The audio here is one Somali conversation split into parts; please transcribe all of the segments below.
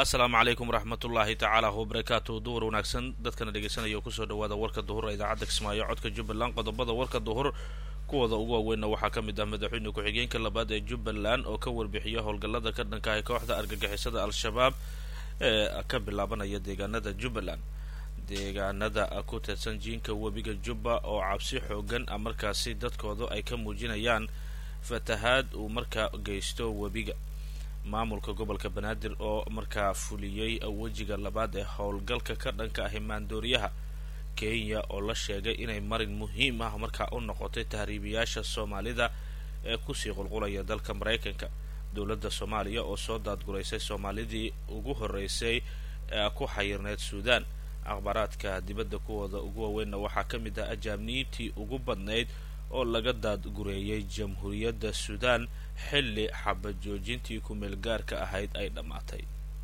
asalaamu calaykum waraxmatullaahi tacaala wabarakaatu duhur wanaagsan dadkana dhegeysanaya kusoo dhawaada warka duhur ee idaacadda kismaayo codka jubbaland qodobada warka duhur kuwooda ugu waaweynna waxaa ka mid ah madaxweyne ku-xigeenka labaad ee jubbaland oo ka warbixiya howlgallada ka dhanka ah kooxda argagixisada al-shabaab ee ka bilaabanaya deegaanada jubbaland deegaanada ku teedsan jiinka webiga jubba oo cabsi xoogan ah markaasi dadkooda ay ka muujinayaan fatahaad uu markaa geysto webiga maamulka gobolka banaadir oo markaa fuliyey wejiga labaad ee howlgalka ka dhanka ahi maandooriyaha kenya oo la sheegay inay marin muhiim ah markaa u noqotay tahriibiyaasha soomaalida ee kusii qulqulaya dalka maraykanka dowladda soomaaliya oo soo daadguraysay soomaalidii ugu horreysay ee ku xayirneyd suudaan akhbaaraadka dibadda kuwooda ugu waaweynna waxaa ka mid ah ajaabniintii ugu badnayd oo laga daadgureeyay jamhuuriyadda suudaan xilli xabad joojintii ku-meel gaarka ahayd ay dhammaatay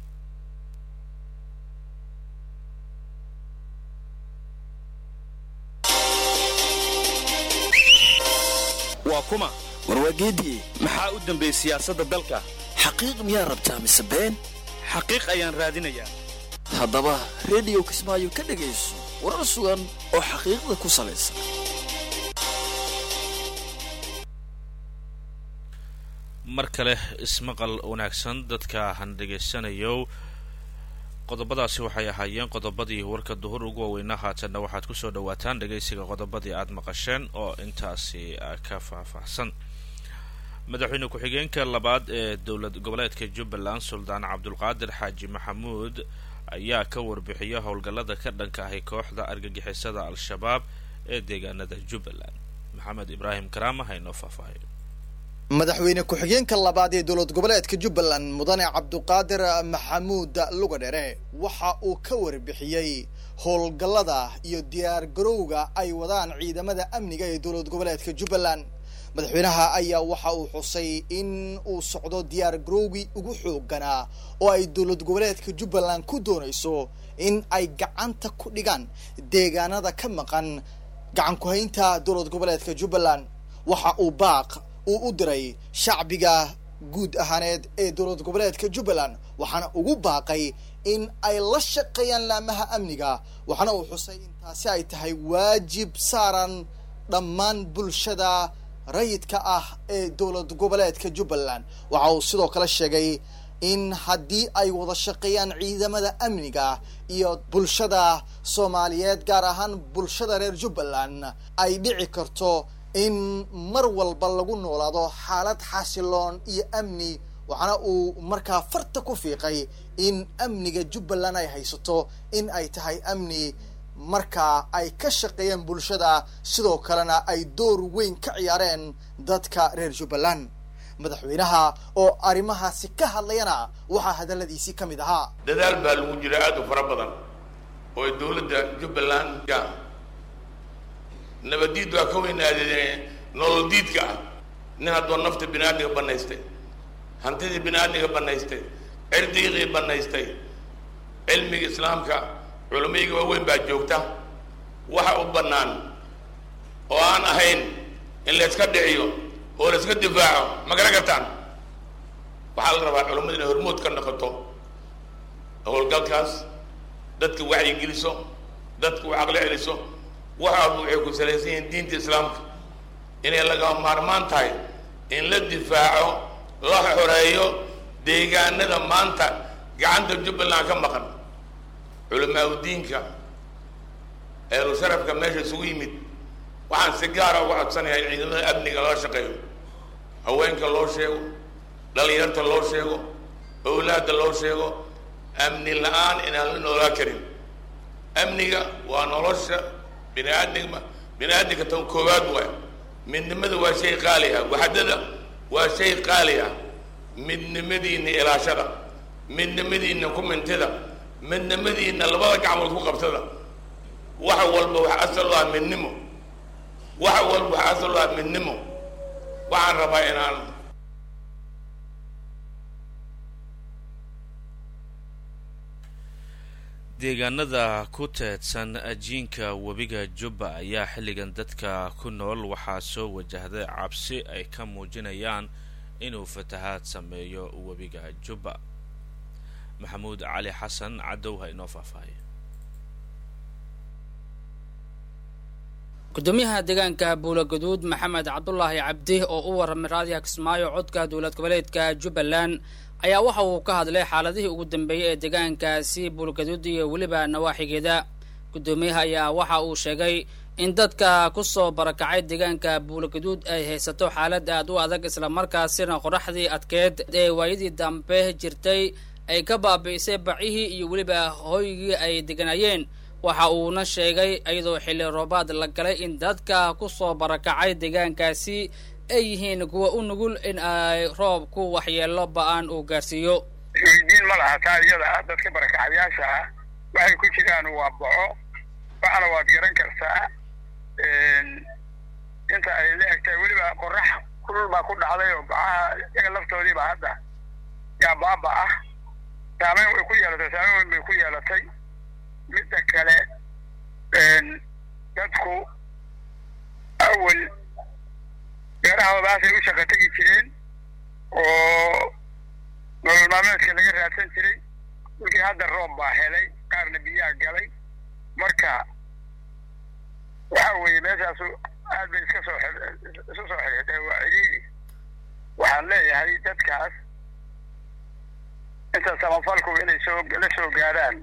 waa kuma warwaageediye maxaa u dambeeyey siyaasadda dalka xaqiiq miyaa rabtaa mise been xaqiiq ayaan raadinayaa haddaba rediyo kismaayo ka dhegayso warar sugan oo xaqiiqda ku salaysan mar kale ismaqal wanaagsan dadka han dhegaysanayo qodobadaasi waxay ahaayeen qodobadii warka duhur ugu waaweynaa haatanna waxaad kusoo dhawaataan dhegaysiga qodobadii aada maqasheen oo intaasi ka faahfaahsan madaxweyne ku-xigeenka labaad ee dowlad goboleedka jubbaland suldaan cabdulqaadir xaaji maxamuud ayaa ka warbixiya howlgallada ka dhanka ahi kooxda argagixisada al-shabaab ee deegaanada jubbaland maxamed ibraahim karaama haynoo faahfaahiyo madaxweyne ku-xigeenka labaad ee dowlad goboleedka jubbaland mudane cabduqaadir maxamuud lugadhere waxa uu ka warbixiyey howlgallada iyo diyaar garowga ay wadaan ciidamada amniga ee dowlad goboleedka jubbaland madaxweynaha ayaa waxa uu xusay in uu socdo diyaar garowgii ugu xooganaa oo ay dowlad goboleedka jubbaland ku doonayso in ay gacanta ku dhigaan deegaanada ka maqan gacan ku-haynta dowlad goboleedka jubbaland waxa uu baaq uu u diray shacbiga guud ahaaneed ee dowlad goboleedka jubbaland waxaana ugu baaqay in ay la shaqeeyaan laamaha amniga waxaana uu xusay in taasi ay tahay waajib saaran dhammaan bulshada rayidka ah ee dowlad goboleedka jubbaland waxa uu sidoo kale sheegay in haddii ay wada shaqeeyaan ciidamada amniga iyo bulshada soomaaliyeed gaar ahaan bulshada reer jubbaland ay dhici karto in mar walba lagu noolaado xaalad xasiloon iyo amni waxaana uu markaa farta ku fiiqay in amniga jubbaland ay haysato in ay tahay amni markaa ay ka shaqeeyeen bulshada sidoo kalena ay door weyn ka ciyaareen dadka reer jubbaland madaxweynaha oo arrimahaasi ka hadlayana waxaa hadalladiisii ka mid ahaa dadaal baa lagu jira aada u fara badan oo dowladda jubbaland nabaddiid waa ka weynaadeen nolol diidka ah nin haddoo nafta bini aadmiga banaystay hantidii bini aadmiga banaystay cirdiiqii banaystay cilmiga islaamka culamayga waaweyn baa joogta waxa u bannaan oo aan ahayn in la yska dhiciyo oo la iska difaaco ma garan kartaan waxaa la rabaa culammada inay hormood ka noqoto howlgalkaas dadka wacyi geliso dadka u caqli celiso waxaadu waxay ku salaysan yihiin diinta islaamka inay lagama maarmaan tahay in la difaaco la xoreeyo deegaanada maanta gacanta jubbaland ka maqan culamaa udiinka eelu sharafka meesha isugu yimid waxaan si gaara uga codsanayaa in ciidamada amniga loo shaqeeyo haweenka loo sheego dhalinyarta loo sheego owlaadda loo sheego amni la-aan inaan la noolaa karin amniga waa nolosha bini aadmigma bini aadamka tan koowaad waay midnimada waa shay qaali ah waxdada waa shay qaali ah midnimadiina ilaashada midnimadiina ku mintida midnimadiina labada gacmood ku qabtada wax walba wax asal u ah midnimo wax walba wax asal u ah midnimo waxaan rabaa inaan deegaanada ku teedsan ajiinka webiga jubba ayaa xilligan dadka ku nool waxaa soo wajahday cabsi ay ka muujinayaan inuu fatahaad sameeyo webiga jubba maxamuud cali xasan cadow ha inoo faahfaahiyo gudoomiyaha deegaanka buulaguduud maxamed cabdulaahi cabdi oo u warramay raadiyaha kismaayo codka dowlad goboleedka jubbaland ayaa waxa uu ka hadlay xaaladihii ugu dambeeyey ee deegaankaasi buulgaduud iyo weliba nawaaxigeeda guddoomiyaha ayaa waxa uu sheegay in dadka ku soo barakacay deegaanka buulgaduud ay haysato xaalad aad u adag islamarkaasina qoraxdii adkeed ee waayadii dambe jirtay ay ka baabi'isay bacihii iyo weliba hooygii ay deganayeen waxa uuna sheegay iyadoo xilli roobaad la galay in dadka ku soo barakacay deegaankaasi ay yihiin kuwa u nugul in ay roobku waxyeelo ba-aan uu gaarsiiyo weydiin ma laha taa iyada ah dadka barakacyaasha ah waxay ku jiraan waa boco waxna waad garan kartaa inta ay la egtahay weliba qorax kulul baa ku dhacday oo bacaha iyaga laftoodiiba hadda yaa baaba ah saameyn way ku yeelatay saameyn weyn bay ku yeelatay midda kale dadku awel beerahoodaasay u shaqa tegi jireen oo nolol maalmeedka laga raadsan jiray markii hadda roob baa helay qaarna biyaha galay marka waxa weeye meeshaasu aad bay iska soo isu soo xirxidhay waa ciriiri waxaan leeyahay dadkaas inta samafalku inay soo la soo gaaraan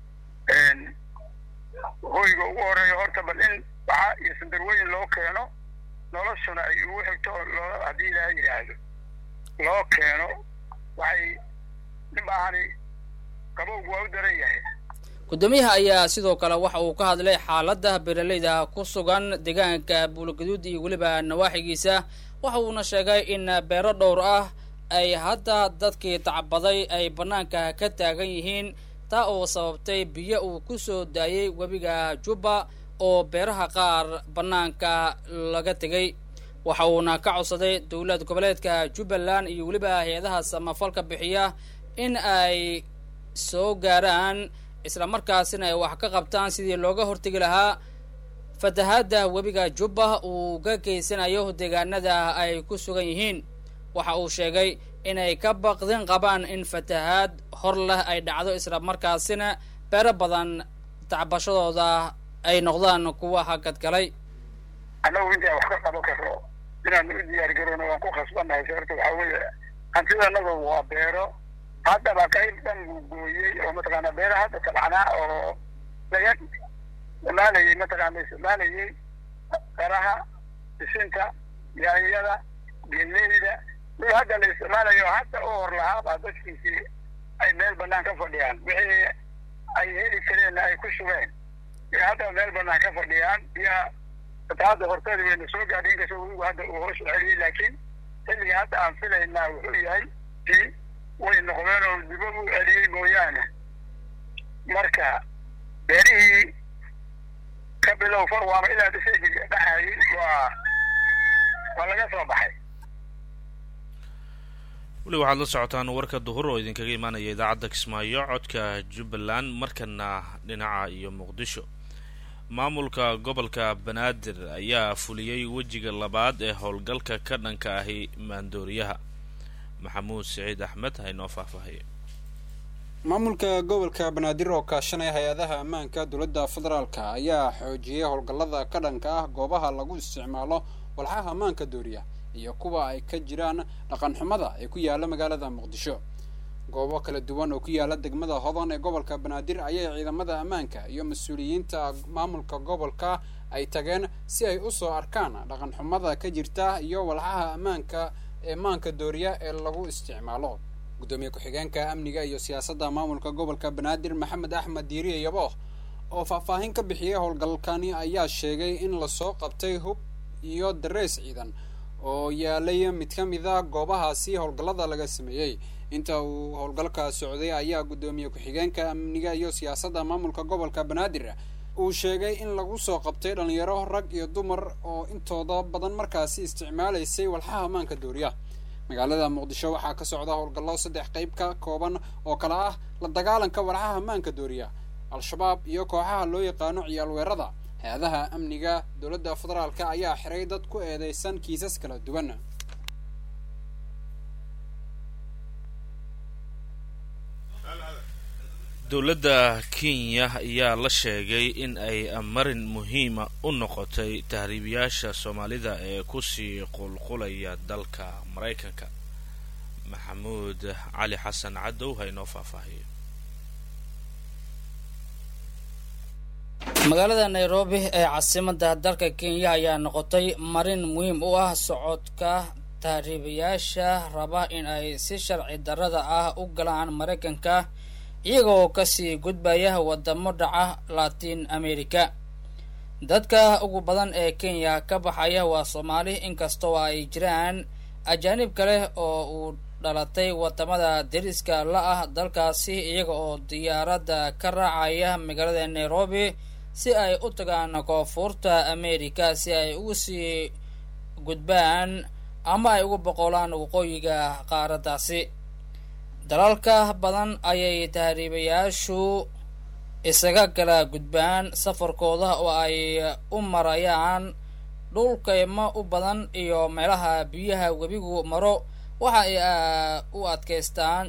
hoyga ugu horeeya horta bal in baxa iyo sandarweyn loo keeno noloshuna ay ugu xigto oo loo haddii ilaaha yidhaahdo loo keeno waxay nin baahani qabowgu waa u daran yahay guddoomiyaha ayaa sidoo kale waxa uu ka hadlay xaaladda beeralayda ku sugan deegaanka buulgaduud iyo weliba nawaaxigiisa waxa uuna sheegay in beero dhowr ah ay hadda dadkii tacbaday ay bannaanka ka taagan yihiin taa oo sababtay biyo uu ku soo daayey webiga jubba oo beeraha qaar bannaanka laga tegay waxa uuna ka codsaday dowlad goboleedka jubbaland iyo weliba hay-adaha samafalka bixiya in ay soo gaaraan islamarkaasina ay wax ka qabtaan sidii looga hortegi lahaa fatahaadda webiga jubba uu ka geysanayo deegaanada ay ku sugan yihiin waxa uu sheegay inay ka baqdin qabaan in fatahaad hor leh ay dhacdo islamarkaasina beero badan tacbashadooda ay noqdaan kuwa hagadgalay annagu intaan wax ka qaban karno inaan u diyaar garowno waan ku khasbannahay sababta waxaa weeye hantidanadu waa beero haddaba qayb dhan buu gooyey oo mataqaana beera hadda tabcanaa oo laga isticmaalayay mataqaana isticmaalayay qaraha bisinta yaanyada geleyda mid hadda la isticmaalayo hadda u hor lahaa baa dadkiisii ay meel bannaan ka fadhiyaan wixii ay heli kareenna ay ku sugeen iyo hadda meel bannaan ka fadhiyaan biyaha fatahaadda horteeda wayna soo gaadhay inkastoo webigu hadda uu hoos u celiyey laakiin xilliga hadda aan filaynaa wuxuu yahay si way noqdeen oo dibad u celiyey mooyaane marka beerihii ka bilow farwaama ilaa dhiseegi dhacayay waa waa laga soo baxay weli waxaad la socotaan warka duhur oo idinkaga imaanaya idaacadda kismaayo codka jubbaland markana dhinaca iyo muqdisho maamulka gobolka banaadir ayaa fuliyey wejiga labaad ee howlgalka ka dhanka ahi maandooriyaha maxamuud siciid axmed ha inoo faahfaahaya maamulka gobolka banaadir oo kaashanaya hay-adaha ammaanka dowladda federaalka ayaa xoojiyey howlgallada ka dhanka ah goobaha lagu isticmaalo walxaha ammaanka dooriya iyo kuwa ay ka jiraan dhaqan xumada ee ku yaala magaalada muqdisho goobo kala duwan oo ku yaala degmada hodan ee gobolka banaadir ayay ciidamada ammaanka iyo mas-uuliyiinta maamulka gobolka ay tageen si ay usoo arkaan dhaqan xumada ka jirta iyo walxaha ammaanka ee maanka dooriya ee lagu isticmaalo guddoomiye ku-xigeenka amniga iyo siyaasadda maamulka gobolka banaadir maxamed axmed diiriye yabooh oo faahfaahin ka bixiyey howlgalkani ayaa sheegay in lasoo qabtay hub iyo dareys ciidan oo yaalay mid ka mid a goobahaasi howlgallada laga sameeyey inta uu howlgalka socday ayaa guddoomiye ku-xigeenka amniga iyo siyaasadda maamulka gobolka banaadir uu sheegay in lagu soo qabtay dhalinyaro rag iyo dumar oo intooda badan markaasi isticmaalaysay walxaha ammaanka dooriya magaalada muqdisho waxaa ka socda howlgallo saddex qayb ka kooban oo kale ah la dagaalanka walxaha ammaanka dooriya al-shabaab iyo kooxaha loo yaqaano ciyaal weerada hay-adaha amniga dowladda federaalka ayaa xiray dad ku eedeysan kiisas kala duwan dowladda kenya ayaa la sheegay in ay marin muhiima u noqotay tahriibiyaasha soomaalida ee kusii qulqulaya dalka maraykanka maxamuud cali xasan cadow ha inoo faahfaahiyo magaalada nairobi ee caasimada dalka kenya ayaa noqotay marin muhiim u ah socodka tahriibayaasha raba in ay si sharci darrada ah u galaan maraykanka iyagoo kasii gudbaya wadamo dhaca latin america dadka ugu badan ee kenya ka baxaya waa soomaali inkastoo ay jiraan ajaanib kale oo uu dhalatay wadamada deriska la ah dalkaasi iyaga oo diyaaradda ka raacaya magaalada nairobi si ay u tagaan koonfurta america si ay ugu sii gudbaan ama ay ugu boqolaan waqooyiga qaaraddaasi dalalka badan ayay tahriibayaashu isaga kala gudbaan safarkooda oo ay u marayaan dhulkaymo u badan iyo meelaha biyaha webigu maro waxa ay u adkaystaan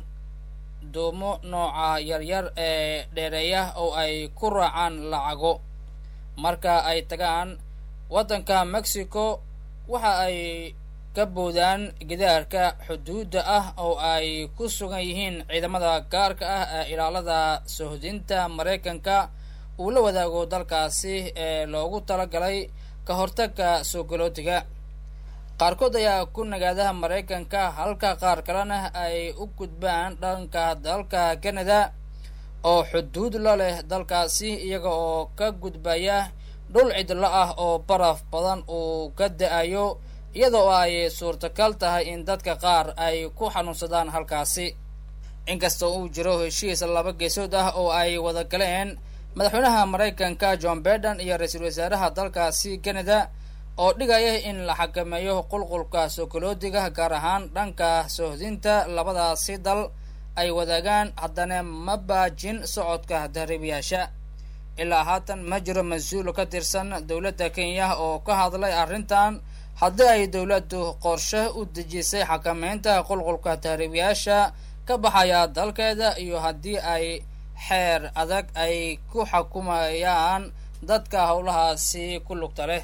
duumo nooca yaryar ee dheereeya oo ay ku raacaan lacago marka ay tagaan waddanka mexico waxa ay ka boodaan gidaarka xuduudda ah oo ay ku sugan yihiin ciidamada gaarka ah ee ilaalada sohdinta maraykanka uu la wadaago dalkaasi ee loogu talagalay ka hortagga soo galootiga qaarkood ayaa ku nagaada maraykanka halka qaar kalena ay u gudbaan dhanka dalka canada oo xuduud la leh dalkaasi iyaga oo ka gudbaya dhul cidlo ah oo baraf badan uu ka da-ayo iyadoo ay suurtagal tahay in dadka qaar ay ku xanuunsadaan halkaasi inkastoo uu jiro heshiis laba geesood ah oo ay wada galeen madaxweynaha maraykanka john baiden iyo ra-iisul wasaaraha dalkaasi canada oo dhigaya in la xakameeyo qulqulka sookoloodiga gaar ahaan dhanka sohdinta labadaasi dal ay wadaagaan haddana ma baajin socodka tahriibayaasha ilaa haatan ma jiro mas-uul ka tirsan dowladda kenya oo ka hadlay arrintan haddii ay dowladdu qorshe u dejisay xakameynta qulqulka tahriibayaasha ka baxaya dalkeeda iyo haddii ay xeer adag ay ku xukumayaan dadka howlahaasi ku lugta leh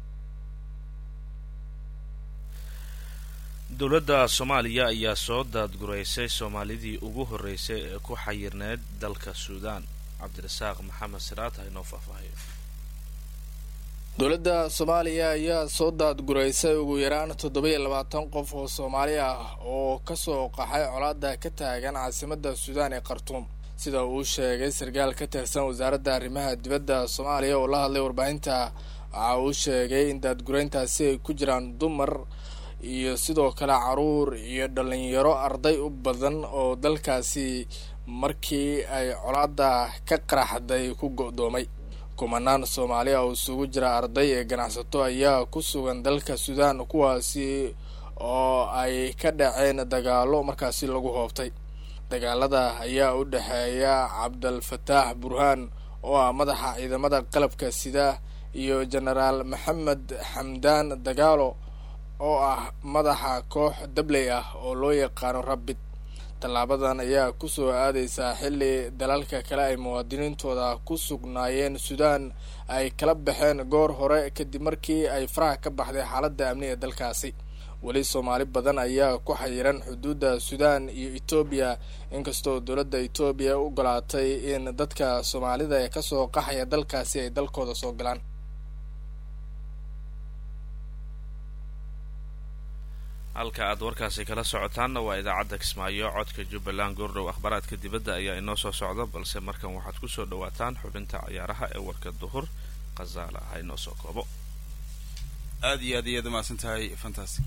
dowladda soomaaliya ayaa soo daadguraysay soomaalidii ugu horreysay ee ku xayirneyd dalka suudaan cabdirasaaq maxamed siraad ha inoo faahfaahiyo dowladda soomaaliya ayaa soo daadguraysay ugu yaraan toddoba-iyo labaatan qof oo soomaali ah oo kasoo qaxay colaada ka taagan caasimadda suudaan ee khartuum sida uu sheegay sarkaal ka tirsan wasaaradda arrimaha dibadda soomaaliya oo la hadlay warbaahinta waxa uu sheegay in daadgurayntaasi ay ku jiraan dumar iyo sidoo kale caruur iyo dhalinyaro arday u badan oo dalkaasi markii ay colaada ka qaraxday ku go-doomay kumanaan soomaaliya oo isugu jira arday ee ganacsato ayaa ku sugan dalka suudaan kuwaasi oo ay ka dhaceen dagaalo markaasi lagu hoobtay dagaalada ayaa u dhexeeya cabdalfataax burhaan oo ah madaxa ciidamada qalabka sida iyo jenaraal maxamed xamdaan dagaalo oo ah madaxa koox dabley ah oo loo yaqaano rabid tallaabadan ayaa kusoo aadaysaa xilli dalalka kale ay muwaadiniintooda ku sugnaayeen suudaan ay kala baxeen goor hore kadib markii ay faraha ka baxday xaaladda amni ee dalkaasi weli soomaali badan ayaa ku xayiran xuduudda suudaan iyo etoobiya inkastoo dowladda etoobiya u ogolaatay in dadka soomaalida ee kasoo qaxaya dalkaasi ay dalkooda soo galaan halka aad warkaasi kala socotaanna waa idaacadda kismaayo codka jubbaland goordhow akhbaaraadka dibadda ayaa inoo soo socda balse markan waxaad ku soo dhawaataan xubinta ciyaaraha ee warka duhur khazaala ha inoo soo koobo aad iyo aad iyaad umahadsan tahay fantastic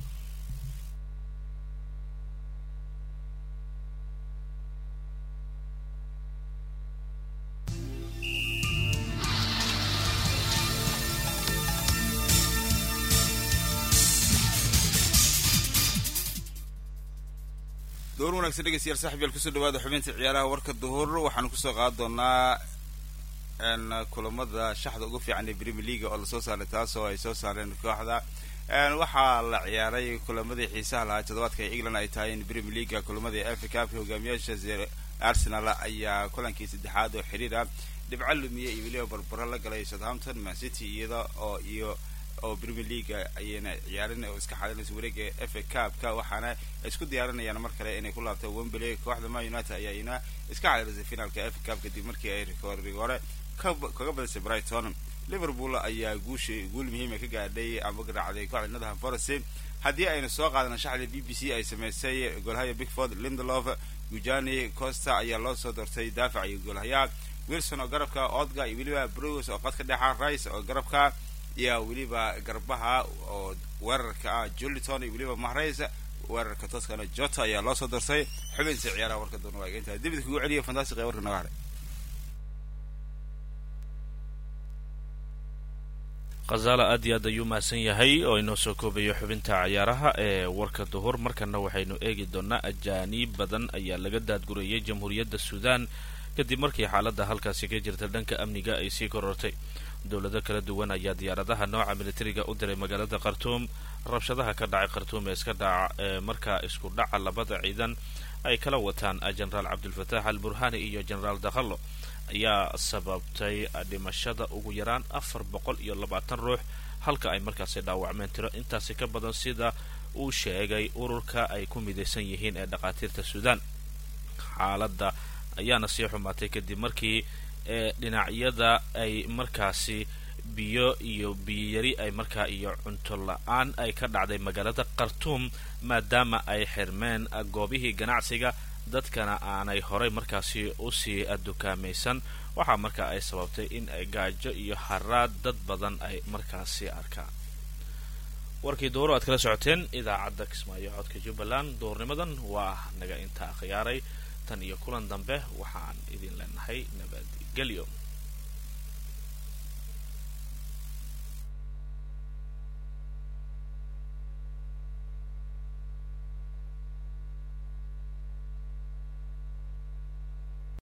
door wanagsan dhegeystayaal saaxib yaal kusoo dhawaada xubinta ciyaaraha warka duhur waxaanu kusoo qaadi doonaa kulamada shaxda ugu fiican ee premier leaga oo lasoo saaray taas oo ay soo saareen kooxda waxaa la ciyaaray kulamadii xiisaha lahaa toddobaadka ee england ay tahay in premier leaga kulamadii africa cupka hogaamiyaasha arsenal ayaa kulankii saddexaad oo xiriira dhibco lumiye iyo weliba barbaro la galay southampton mancity iyada oo iyo oo premier league ayayna ciyaarin oo iska xalinaysa wareega fa cupka waxaana isku diyaarinayaan mar kale inay ku laabto wembley kooxda man united ayaayna iska xalilisay finaalka fa cup kadib markii ay rikoorigore kaga badisay brighton liverpool ayaa guusha guul muhiima ka gaadhay ama garaacday kooxda nottingham forest haddii aynu soo qaadana shaxda b b c ay samaysay goolhaya bigford lindelof gujani costa ayaa loo soo doortay daafac iyo goolhayaa wilson oo garabka odga iyo weliba brus oo qadka dhexa rice oo garabka iyo weliba garbaha oo weerarka ah juliton iyo weliba mahrays weerarka toskana jota ayaa loo soo doortay xubinta ciyaaraha warka doona waa intaa dibid kugu celiya fantastic ee warka naga hadhay khazaala aad iyo aad ayuu mahadsan yahay oo inoo soo koobayo xubinta ciyaaraha ee warka duhur markana waxaynu eegi doonaa ajaaniib badan ayaa laga daadgurayay jamhuuriyadda suudaan kadib markii xaaladda halkaasi ka jirta dhanka amniga ay sii korortay dowlado kala duwan ayaa diyaaradaha nooca militariga u diray magaalada khartuum rabshadaha ka dhacay khartuum ee iska dhaca ee markaa isku dhaca labada ciidan ay kala wataan jenaraal cabdulfataax al burhani iyo jenaraal dakhallo ayaa sababtay dhimashada ugu yaraan afar boqol iyo labaatan ruux halka ay markaasi dhaawacmeen tiro intaasi ka badan sida uu sheegay ururka ay ku midaysan yihiin ee dhakhaatiirta suudaan xaaladda ayaana sii xumaatay kadib markii ee dhinacyada ay markaasi biyo iyo biyoyari ay markaa iyo cunto la-aan ay ka dhacday magaalada khartuum maadaama ay xirmeen goobihii ganacsiga dadkana aanay horay markaasi usii dukaamaysan waxaa markaa ay sababtay in ay gaajo iyo haraad dad badan ay markaasi arkaan warkii duhur aad kala socoteen idaacadda kismaayo codka jubbaland duhurnimadan waa naga intaa khiyaaray tan iyo kulan dambe waxaan idin leenahay nabadgelyo